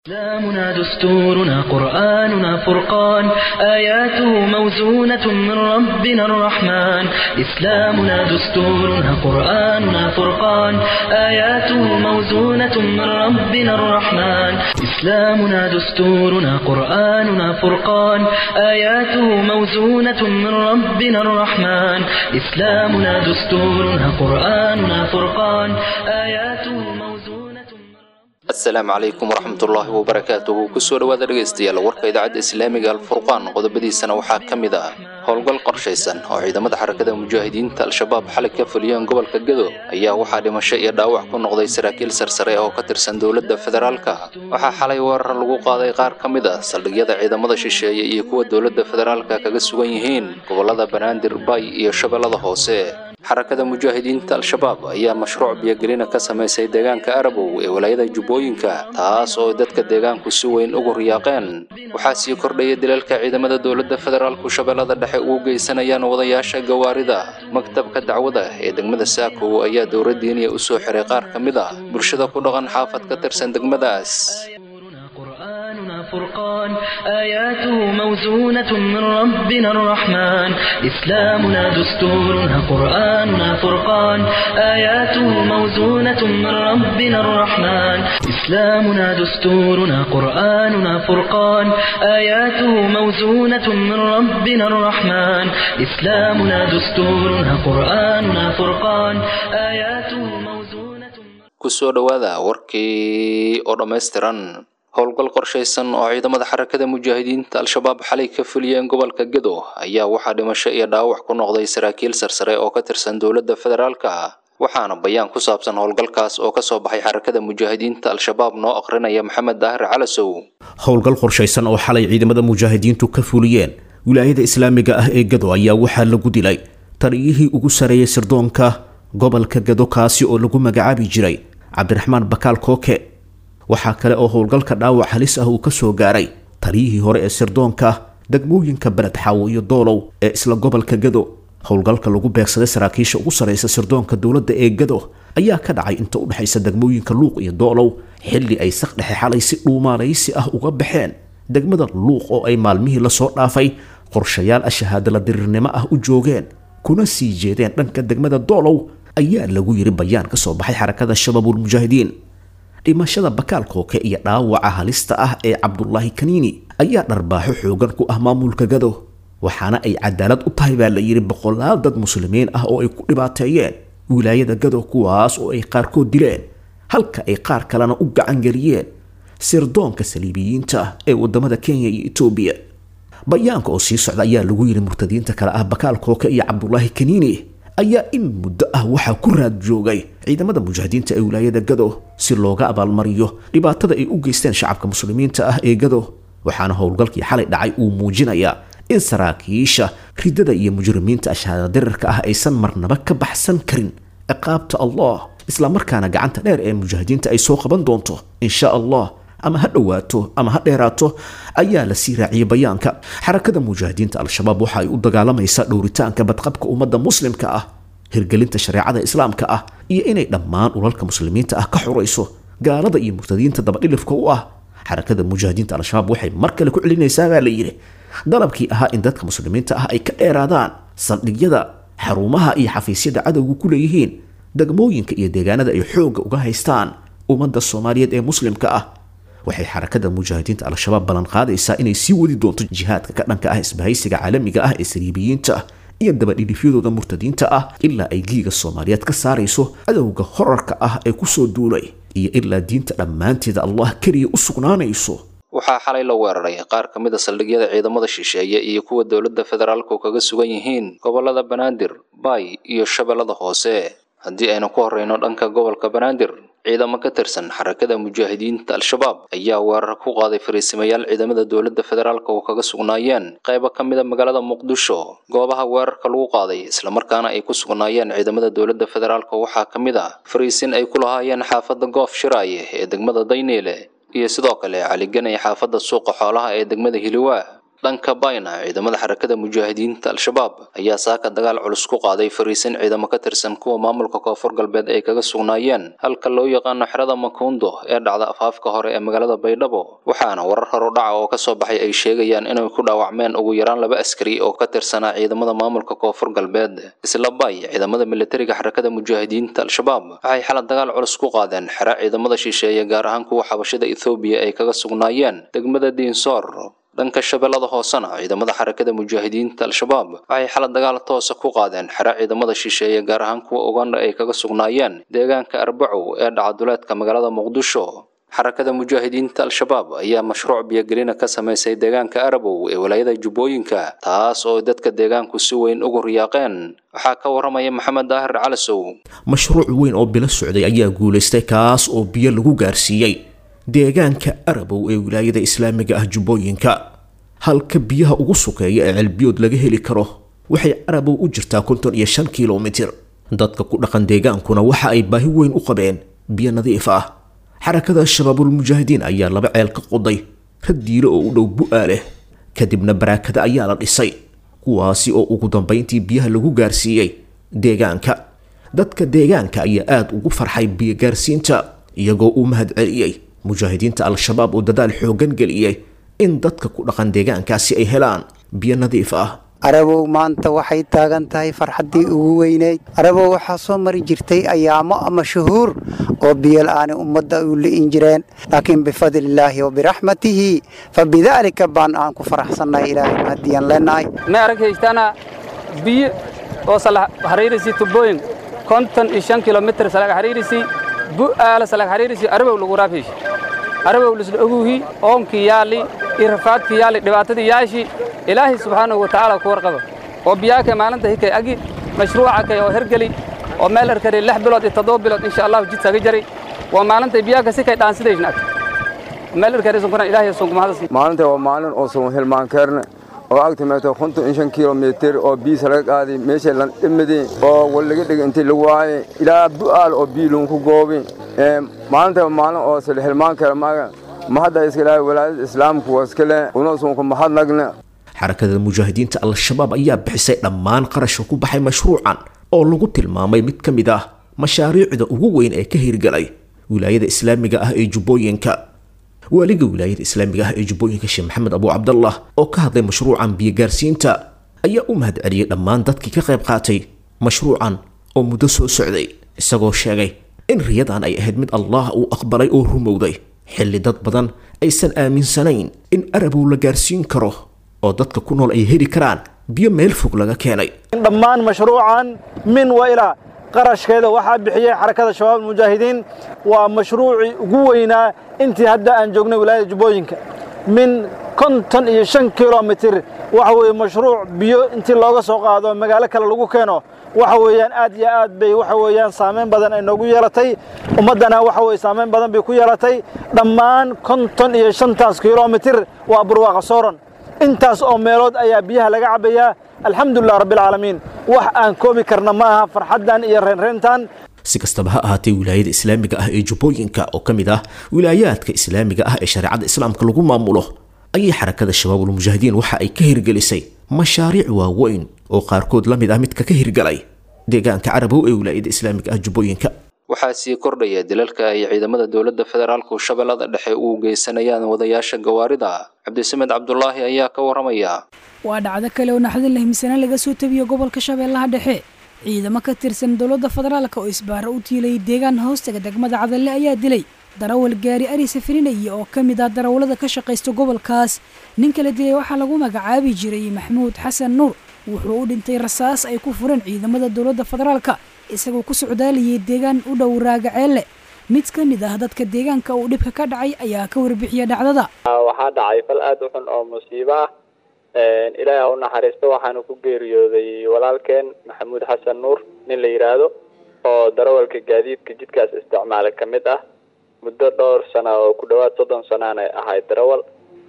إسلامنا دستورنا قرآننا فرقان آياته موزونة من ربنا الرحمن إسلامنا دستورنا قرآننا فرقان آياته موزونة من ربنا الرحمن إسلامنا دستورنا قرآننا فرقان آياته موزونة من ربنا الرحمن إسلامنا دستورنا قرآننا فرقان آياته موزونة من asalaamu calaykum waraxmatullaahi wabarakaatuhu kusoo dhowaada dhegaystayaal warka idaacadda islaamiga alfurqaan qodobadiisana waxaa ka mid ah howlgal qorshaysan oo ciidamada xarakada mujaahidiinta al-shabaab xalay ka fuliyeen gobolka gedo ayaa waxaa dhimasho iyo dhaawac ku noqday saraakiil sarsare oo ka tirsan dowladda federaalka waxaa xalay weerar lagu qaaday qaar ka mid ah saldhigyada ciidamada shisheeye iyo kuwa dowladda federaalka kaga sugan yihiin gobolada banaadir bay iyo shabeellada hoose xarakada mujaahidiinta al-shabaab ayaa mashruuc biyogelina ka samaysay deegaanka arabow ee walaayada jubbooyinka taas oo dadka deegaanku si weyn ugu riyaaqeen waxaa sii kordhaya dilalka ciidamada dowladda federaalku shabeellada dhexe ugu geysanayaan wadayaasha gawaarida maktabka dacwada ee degmada saakow ayaa dowladdiiniya u soo xiray qaar ka mid ah bulshada ku dhaqan xaafad ka tirsan degmadaas قرآننا فرقان آياته موزونة من ربنا الرحمن إسلامنا دستورنا قرآننا فرقان آياته موزونة من ربنا الرحمن إسلامنا دستورنا قرآننا فرقان آياته موزونة من ربنا الرحمن إسلامنا دستورنا قرآننا فرقان آياته موزونة kusoo dhowaada warkii oo dhammaystiran howlgal qorshaysan oo ciidamada xarakada mujaahidiinta al-shabaab xalay ka fuliyeen gobolka gedo ayaa waxaa dhimasho iyo dhaawac ku noqday saraakiil sarsare oo ka tirsan dowladda federaalka waxaana bayaan ku saabsan howlgalkaas oo kasoo baxay xarakada mujaahidiinta al-shabaab noo aqrinaya maxamed daahir calasow howlgal qorshaysan oo xalay ciidamada mujaahidiintu ka fuliyeen wilaayada islaamiga ah ee gado ayaa waxaa lagu dilay taliyihii ugu sareeyay sirdoonka gobolka gado kaasi oo lagu magacaabi jiray cabdiraxmaan bakaal kooke waxaa kale oo howlgalka dhaawac halis ah uu ka soo gaaray taliyihii hore ee sirdoonka degmooyinka beled xaawo iyo doolow ee isla gobolka gado howlgalka lagu beegsaday saraakiisha ugu sarraysa sirdoonka dowladda ee gado ayaa ka dhacay inta u dhexaysa degmooyinka luuq iyo doolow xilli ay saq dhexe xalay si dhuumaalaysi ah uga baxeen degmada luuq oo ay maalmihii lasoo dhaafay qorshayaal ashahaadala diriirnimo ah u joogeen kuna sii jeedeen dhanka degmada doolow ayaa lagu yiri bayaan ka soo baxay xarakada shabaabulmujaahidiin dhimashada bakaal kooke iyo dhaawaca halista ah ee cabdulaahi kaniini ayaa dharbaaxo xoogan ku ah maamulka gado waxaana ay cadaalad u tahay baa la yidhi boqolaal dad muslimiin ah oo ay ku dhibaateeyeen wilaayada gado kuwaas oo ay qaarkood dileen halka ay qaar kalena u gacangeliyeen sirdoonka saliibiyiinta ee wadamada kenya iyo etoobiya bayaanka oo sii socda ayaa lagu yidhi murtadiinta kale ah bakaal kooke iyo cabdulaahi kaniini ayaa in muddo ah waxaa ku raad joogay ciidamada mujaahidiinta ee wilaayada gado si looga abaalmariyo dhibaatada ay u geysteen shacabka muslimiinta ah ee gado waxaana howlgalkii xalay dhacay uu muujinayaa in saraakiisha ridada iyo mujrimiinta ashaadadirarka ah aysan marnaba ka baxsan karin ciqaabta allah islamarkaana gacanta dheer ee mujaahidiinta ay soo qaban doonto insha allah ama ha dhowaato ama ha dheeraato ayaa la sii raaciyay bayaanka xarakada mujaahidiinta al-shabaab waxa ay u dagaalamaysaa dhowritaanka badqabka ummadda muslimka ah hirgelinta shareecada islaamka ah iyo inay dhammaan ulalka muslimiinta ah ka xurayso gaalada iyo murtadiinta dabadhilifka u ah xarakada mujaahidiinta al-shabaab waxay mar kale ku celinaysaa baa la yidhi dalabkii ahaa in dadka muslimiinta ah ay ka dheeraadaan saldhigyada xarumaha iyo xafiisyada cadowga ku leeyihiin degmooyinka iyo deegaanada ay xoogga uga haystaan ummadda soomaaliyeed ee muslimka ah waxay xarakada mujaahidiinta al-shabaab ballan qaadaysaa inay sii wadi doonto jihaadka ka dhanka ah isbahaysiga caalamiga ah ee saliibiyiinta iyo dabadhidhifyadooda murtadiinta ah ilaa ay giiga soomaaliyeed ka saarayso cadowga horarka ah ee kusoo duulay iyo ilaa diinta dhammaanteeda allah keliya u sugnaanayso waxaa xalay la weeraray qaar ka mid a saldhigyada ciidamada shisheeye iyo kuwa dowladda federaalku kaga sugan yihiin gobolada banaadir bay iyo shabeellada hoose haddii aynu ku horreyno dhanka gobolka banaadir ciidamo ka tirsan xarakada mujaahidiinta al-shabaab ayaa weerar ku qaaday fariisimayaal ciidamada dowladda federaalka oo kaga sugnaayeen qaybo ka mid a magaalada muqdisho goobaha weerarka lagu qaaday islamarkaana ay ku sugnaayeen ciidamada dowladda federaalka waxaa ka mid ah fariisin ay ku lahaayeen xaafadda goof shiraaye ee degmada dayneyle iyo sidoo kale caliganay xaafadda suuqa xoolaha ee degmada hiliwaa dhanka bayna ciidamada xarakada mujaahidiinta al-shabaab ayaa saaka dagaal culus ku qaaday fariisin ciidamo ka tirsan kuwa maamulka koonfur galbeed ay kaga sugnaayeen halka loo yaqaano xerada makuundo ee dhacda afaafka hore ee magaalada baydhabo waxaana warar horudhaca oo kasoo baxay ay sheegayaan inay ku dhaawacmeen ugu yaraan laba askari oo ka tirsanaa ciidamada maamulka koonfur galbeed isla bay ciidamada militariga xarakada mujaahidiinta al-shabaab waxay xalad dagaal culus ku qaadeen xero ciidamada shisheeye gaar ahaan kuwa xabashada ethoobiya ay kaga sugnaayeen degmada diinsoor dhanka shabeellada hoosena ciidamada xarakada mujaahidiinta al-shabaab waxay xalad dagaal toosa ku qaadeen xero ciidamada shisheeye gaar ahaan kuwa uganda ay kaga sugnaayeen deegaanka arbacow ee dhacaduleedka magaalada muqdisho xarakada mujaahidiinta al-shabaab ayaa mashruuc biyogelina ka samaysay deegaanka arabow ee walaayada jubbooyinka taas oo dadka deegaanku si weyn ugu riyaaqeen waxaa ka waramaya maxamed daahir calasow mashruuc weyn oo bilo socday ayaa guulaystay kaas oo biyo lagu gaarsiiyey deegaanka arabow ee wilaayada islaamiga ah jubbooyinka halka biyaha ugu sukeeya ee celbiyood laga heli karo waxay arabow u jirtaa konton iyo shan kilomitir dadka ku dhaqan deegaankuna waxa ay baahi weyn u qabeen biyo nadiif ah xarakada shabaabulmujaahidiin ayaa laba ceel ka qoday radiilo oo u dhow bu-aa leh kadibna baraakada ayaa la dhisay kuwaasi oo ugu dambayntii biyaha lagu gaarsiiyey deegaanka dadka deegaanka ayaa aada ugu farxay biyo gaarsiinta iyagoo u mahad celiyey mujaahidiinta al-shabaab oo dadaal xooggan geliyey in dadka ku dhaqan deegaankaasi ay helaan biyo nadiif ah arabow maanta waxay taagan tahay farxaddii ugu weyneyd arabow waxaa soo mari jirtay ayaamo ama shuhuur oo biyola-aani ummadda u li'in jireen laakiin bifadlillaahi wa biraxmatihi fa bidaalika baan aan ku faraxsannahay ilaahay mahadiyan leenahay ma araghaystana biyo oo salag xariirisi tubooyin konton iyo shan kilomitir salag xariirisi bu'aala salag xariirisi arabow lagu raafeesh arabow lisla oguhi oonkii yaalli iyo rafaadkii yaalli dhibaatadii yaashi ilaahay subxaanahu wa tacaala ku warqaba oo biyaaka maalinta hikay agi mashruuca kay oo hergeli oo meel herkari lix bilood iyo toddoba bilood insha allahu jidsaga jari waa maalintay biyaaka si kay dhaansidaysna ag meel herkari sunkuran ilaahay sunkumahadasi maalinta waa maalin oo sun hilmaankeerne oo agta meeto konton iyo shan kilomitir oo biisa laga qaaday meesha lan dhimidi oo wal laga dhigay intii lagu waaye ilaa bu'aal oo biyo lagu goobi maalinta waa maalin oo sila hilmaankeer maaga mahadda iska ilaahay walaadada islaamku waa iska leh una sunku mahadnagne xarakada mujaahidiinta al-shabaab ayaa bixisay dhammaan qarashka ku baxay mashruucan oo lagu tilmaamay mid ka mid ah mashaariicda ugu weyn ee ka hirgalay wilaayada islaamiga ah ee jubbooyinka waaliga wilaayada islaamiga ah ee jubbooyinka sheekh maxamed abu cabdallah oo ka hadlay mashruucan biyogaarsiinta ayaa u mahad celiyey dhammaan dadkii ka qayb qaatay mashruucan oo muddo soo socday isagoo sheegay in riyadan ay ahayd mid allah uu aqbalay oo rumowday xilli dad badan aysan aaminsanayn in arabow la gaarsiin karo oo dadka ku nool ay heli karaan biyo meel fog laga keenay dhammaan mashruucan min wa ilaa qarashkeeda waxaa bixiyey xarakada shabaab mujaahidiin waa mashruucii ugu weynaa intii hadda aan joognay wilaayada jubbooyinka min konton iyo shan kilomitir waxa weeye mashruuc biyo intii looga soo qaado magaalo kale lagu keeno waxa weeyaan aad iyo aad bay waxa weeyaan saameyn badan ay noogu yeelatay ummaddana waxa weye saameyn badan bay ku yeelatay dhammaan konton iyo shantaas kilomitir waa burwaaqa sooran intaas oo meelood ayaa biyaha laga cabbayaa alxamdulilah rabbialcaalamiin wax aan koobi karna ma aha farxaddan iyo reenreentan si kastaba ha ahaatee wilaayada islaamiga ah ee jubbooyinka oo ka mid ah wilaayaadka islaamiga ah ee shareecada islaamka lagu maamulo ayay xarakada shabaabulmujaahidiin waxa ay ka hirgelisay mashaariic waaweyn oo qaarkood la mid ah midka ka hirgalay deegaanka carabow ee wilaayada islaamiga ah jubbooyinka waxaa sii kordhaya dilalka ay ciidamada dowladda federaalku shabeellada dhexe u geysanayaan wadayaasha gawaarida cabdisamed cabdulaahi ayaa ka waramaya waa dhacdo kale oo naxdin leh misana laga soo tabiyo gobolka shabeellaha dhexe ciidamo ka tirsan dowladda federaalka oo isbaaro u tiilayay deegaan hoostaga degmada cadalle ayaa dilay darawal gaari ari safarinaya oo ka mid ah darawallada ka shaqaysta gobolkaas ninka la dilay waxaa lagu magacaabi jiray maxamuud xasan nuur wuxuu u dhintay rasaas ay ku fureen ciidamada dowladda federaalka isagoo ku socdaalayay deegaan u dhow raagaceelle mid ka mid ah dadka deegaanka uu dhibka ka dhacay ayaa ka warbixiya dhacdada waxaa dhacay fal aada u xun oo musiibo ah ilaahi ha u naxariisto waxaanu ku geeriyooday walaalkeen maxamuud xasan nuur nin la yidhaahdo oo darawalka gaadiidka jidkaas isticmaala ka mid ah muddo dhowr sana oo ku dhowaad soddon sanaana ahayd darawal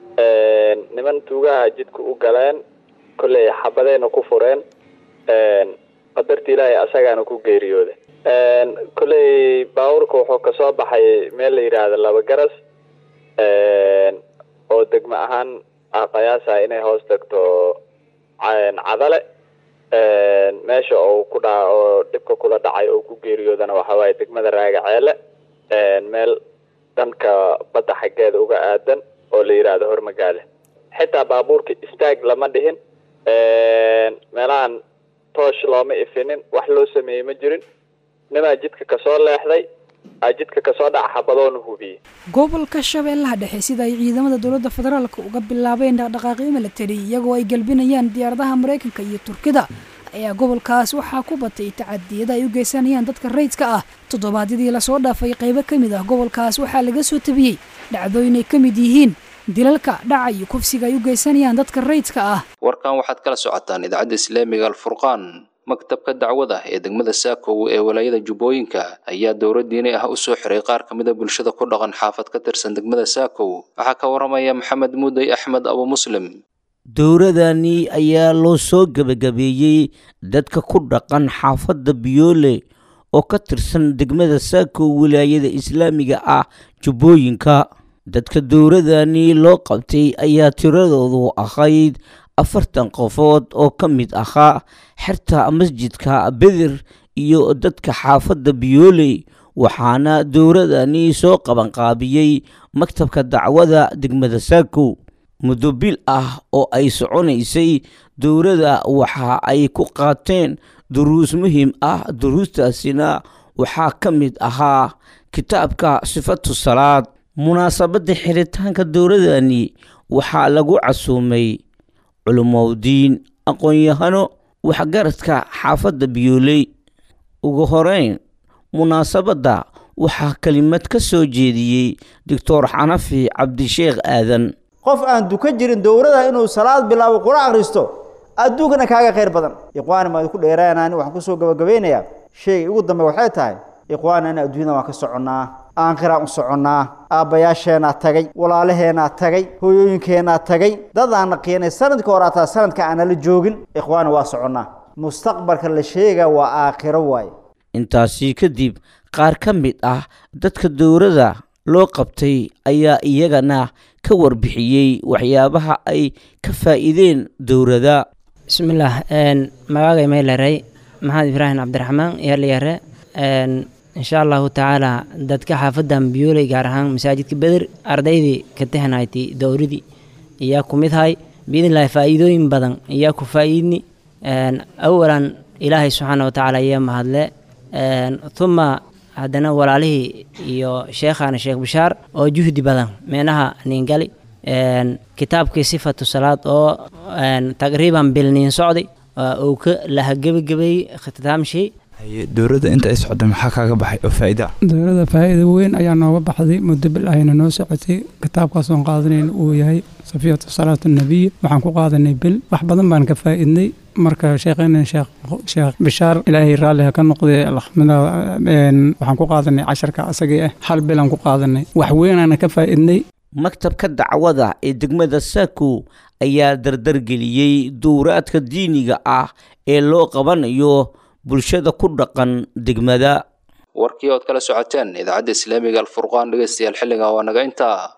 niman tuugaha jidka u galeen kolley xabadayna ku fureen qadarta ilaahay asagaana ku geeriyooday kolley baabuurka wuxuu kasoo baxay meel la yidhaahdo laba garas oo degmo ahaan qiyaasa inay hoos tagto cadale meesha oo ku dha oo dhibka kula dhacay oo ku geeriyoodana waxa waaye degmada raaga ceele meel dhanka badda xaggeeda uga aadan oo la yidhaahdo hormagaale xitaa baabuurka istaag lama dhihin meelahan toosh looma ifinin wax loo sameeyey ma jirin nimaa jidka kasoo leexday aa jidka kasoo dhaca xabadoona hubiyey gobolka shabeellaha dhexe sida ay ciidamada dowladda federaalka uga bilaabeen dhaqdhaqaaqyo milatari iyagoo ay galbinayaan diyaaradaha maraykanka iyo turkida ayaa gobolkaas waxaa ku batay tacadiyada ay u geysanayaan dadka rayidka ah toddobaadyadii lasoo dhaafay qaybo ka mid ah gobolkaas waxaa laga soo tabiyey dhacdooyin ay ka mid yihiin dilalka dhaca iyo kufsiga ay u geysanayaan dadka rayidka ah warkan waxaad kala socotaan idaacadda islaamiga alfurqaan maktabka dacwada ee degmada saakow ee walaayada jubbooyinka ayaa dowra diini ah u soo xiray qaar ka mid a bulshada ku dhaqan xaafad ka tirsan degmada saakow waxaa ka waramaya maxamed muudey axmed abu muslim dowradani ayaa loo soo gebagabeeyey dadka ku dhaqan xaafadda biyoole oo ka tirsan degmada saakow wilaayada islaamiga ah jubbooyinka dadka dowradani loo qabtay ayaa tiradoodu ahayd afartan qofood oo ka mid ahaa xerta masjidka beder iyo dadka xaafadda biyooley waxaana dowradani soo qabanqaabiyey maktabka dacwada degmada saakow muddo bil ah oo ay soconaysay dowladda waxa ay ku qaateen duruus muhiim ah duruustaasina waxaa ka mid ahaa kitaabka sifatu salaad munaasabadda xiritaanka dowladani waxaa lagu casuumay culumowdiin aqoon-yahano waxgaradka xaafadda biyooley ugu horeyn munaasabadda waxaa kelimad ka soo jeediyey doctor xanafi cabdisheekh aadan qof aan dukan jirin dowlada inuu salaad bilaabo qura akhristo adduunkana kaaga khayr badan ikhwaani maa idinku dheeraanaan waxaan kusoo gabagabeynayaa sheegay ugu dambe waxay tahay ikhwaani ana adduunyada waan ka soconnaa aankhiraan u soconnaa aabbayaasheenaa tagay walaalaheenaa tagay hooyooyinkeenaa tagay dadaana qiinay sanadka hore ataa sanadka aanala joogin ikhwaani waa soconnaa mustaqbalka la sheegaa waa aakhiro waaye intaasi kadib qaar ka mid ah dadka dowladda loo qabtay ayaa iyagana ka warbixiyey waxyaabaha ay ka faa'iideen dowladda bismillaah magaagay maylarey maxamed ibraahim cabdiraxmaan yaalyare insha allahu tacaala dadka xaafadan biyooley gaar ahaan masaajidka beder ardaydii ka tehnayti dowradii iyaa ku mid hay biidnillahi faa'iidooyin badan iyaa ku faa'iidni awalan ilaahay subxaana wa tacaala iyaa mahadle uma haddana walaalihii iyo sheekhana sheekh bishaar oo juhdi badan meenaha ningali kitaabkii sifatu salaad oo taqriiban bil niin socday uu ka laha gebagabeeyey khitaamshii dowladda inta ay socda maxaa kaaga baxay oo faa'iida dowladda faa'iida weyn ayaa nooga baxday muddo bil ahayna noo socotay kitaabkaas oon qaadanayna uu yahay safiyatu salaatu nabiy waxaan ku qaadanay bil wax badan baan ka faa'iidnay marka sheekheyna sheekh sheekh bishaar ilaahay raalli ha ka noqday alxamdulilah waxaan ku qaadanay casharka asagii ah hal bilaan ku qaadanay wax weynaana ka faa'iidnay maktabka dacwada ee degmada saakow ayaa dardargeliyey dowraadka diiniga ah ee loo qabanayo bulshada ku dhaqan degmada warkii ood kala socoteen idaacadda islaamiga alfurqaan dhegeystayaal xilliga waa naga intaa